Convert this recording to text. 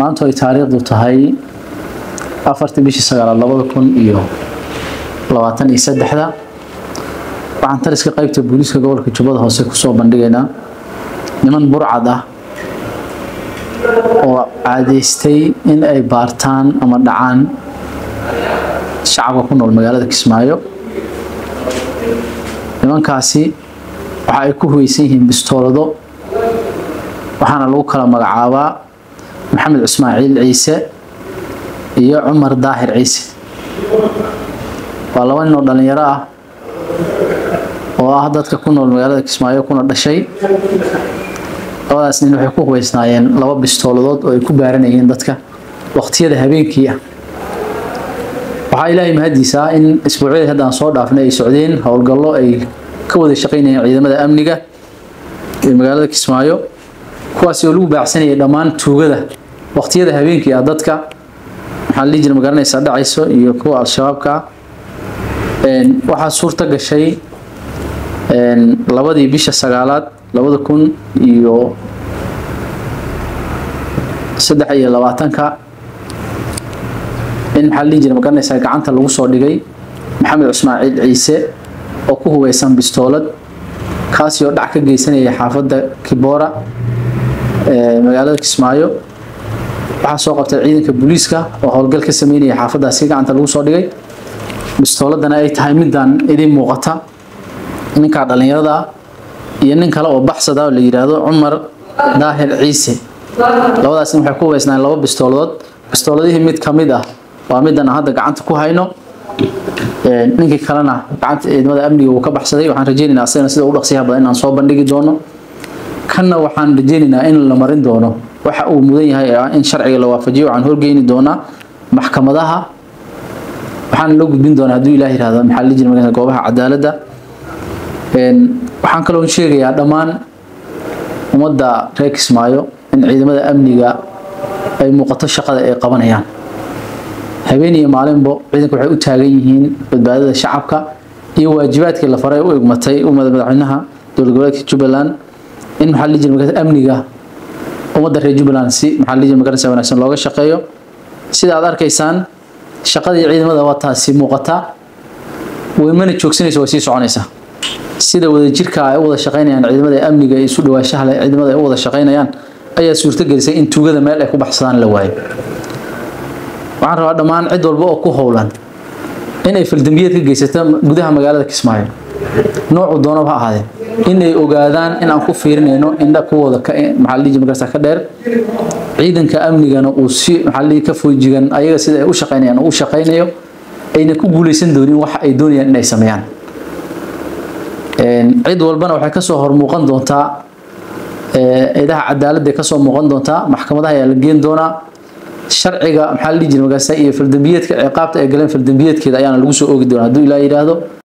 maanta ay taariikhdu tahay afartii bishii sagaalaad labada kun iyo labaatan iyo saddexda waxaan taliska qaybta booliiska gobolka jubbada hoose kusoo bandhigaynaa niman burcad ah oo caadeystay in ay baartaan ama dhacaan shacabka ku nool magaalada kismaayo nimankaasi waxa ay ku huweysan yihiin bistoolado waxaana lagu kala magacaabaa maxamed ismaaciil ciise iyo cumar daahir ciise waa laba nin oo dhalinyaro ah oo ah dadka ku nool magaalada kismaayo kuna dhashay labadaas nin waxay ku huweysnaayeen laba bistooladood oo ay ku baaranayeen dadka waqtiyada habeenkii ah waxaa ilaahay mahadiisaa in isbuucyadii haddaan soo dhaafnay ay socdeen howlgallo ay ka wada shaqaynayeen ciidamada amniga ee magaalada kismaayo kuwaasi oo lagu baacsanayay dhammaan tuugada waqtiyada habeenkii ah dadka maxaa la dhihi jira magaranaysaa dhacayso iyo kuwa al-shabaabka ah waxaa suurta gashay labadii bisha sagaalaad labada kun iyo saddex iyo labaatanka in maxaa la dhihi jira magaranaysaa gacanta lagu soo dhigay maxamed ismaaciil ciise oo ku huweysan bistoolad kaasi oo dhac ka geysanaya xaafadda kiboora ee magaalada kismaayo waxaa soo qabtay ciidanka booliiska oo howlgal ka sameynaya xaafaddaasi gacanta lagu soo dhigay bistooladana ay tahay midaan idin muuqata ninkaa dhallinyarada ah iyo nin kale oo baxsada oo la yidhaahdo cumar daahir ciise labadaasna waxay ku huweysnaan laba bistooladood bistooladihii mid ka mid ah waa middan aan hadda gacanta ku hayno ninkii kalena gacanta ciidamada amniga uu ka baxsaday waxaan rajeynaynaa asagana sida u dhaqsiyaha badan inaan soo bandhigi doono kanna waxaan rajeynaynaa in la marin doono waxa uu mudan yahay in sharciga la waafajiyo waxaan horgeyni doonaa maxkamadaha waxaana loo gudbin doonaa hadduu ilaah yihahdo maxaa la jira goobaha cadaaladda waxaan kaloo sheegayaa dhammaan ummadda reer kismaayo in ciidamada amniga ay muuqato shaqada ay qabanayaan habeen iyo maalinbo ciidanka waxay u taagan yihiin badbaadada shacabka iyo waajibaadkii la faray u egmatay umada madaxweynaha dowlad goboleedka jubbaland in maxaa la jira amniga ummadda reer jubbaland si maxaa la jira magaranaysa wanaagsan looga shaqeeyo sida aad arkaysaan shaqadii ciidamada waa taasi muuqata way mana joogsanaysa way sii soconaysaa sida wadajirka ay u wada shaqaynayaan ciidamada amniga ee isu dhawaashaha leh ciidamada ay u wada shaqaynayaan ayaa suurto gelisay in tuugada meel ay ku baxsadaan la waayo waxaan rabaa dhammaan cid walba oo ku howlan inay faldambiyeed ka geysato gudaha magaalada kismaayo noocu doonaba ha ahaadee inay ogaadaan in aan ku fiirinayno indha kuwooda maxaa la dhihi magarsa ka dheer ciidanka amnigana uu si maxaa la dhihi ka foojigan ayaga sida ay u shaqaynayaan uu u shaqaynayo ayna ku guuleysan doonin wax ay doonayaan inay sameeyaan cid walbana waxay kasoo hormuuqan doontaa ciidaha cadaaladda kasoo muuqan doontaa maxkamadaha ayaa la geen doonaa sharciga maxaa la dhihi jira magaasa iyo faldambiyeedka ciqaabta ay galeen faldambiyeedkeeda ayaana lagu soo oogi doonaa hadduu ilaa yidhaahdo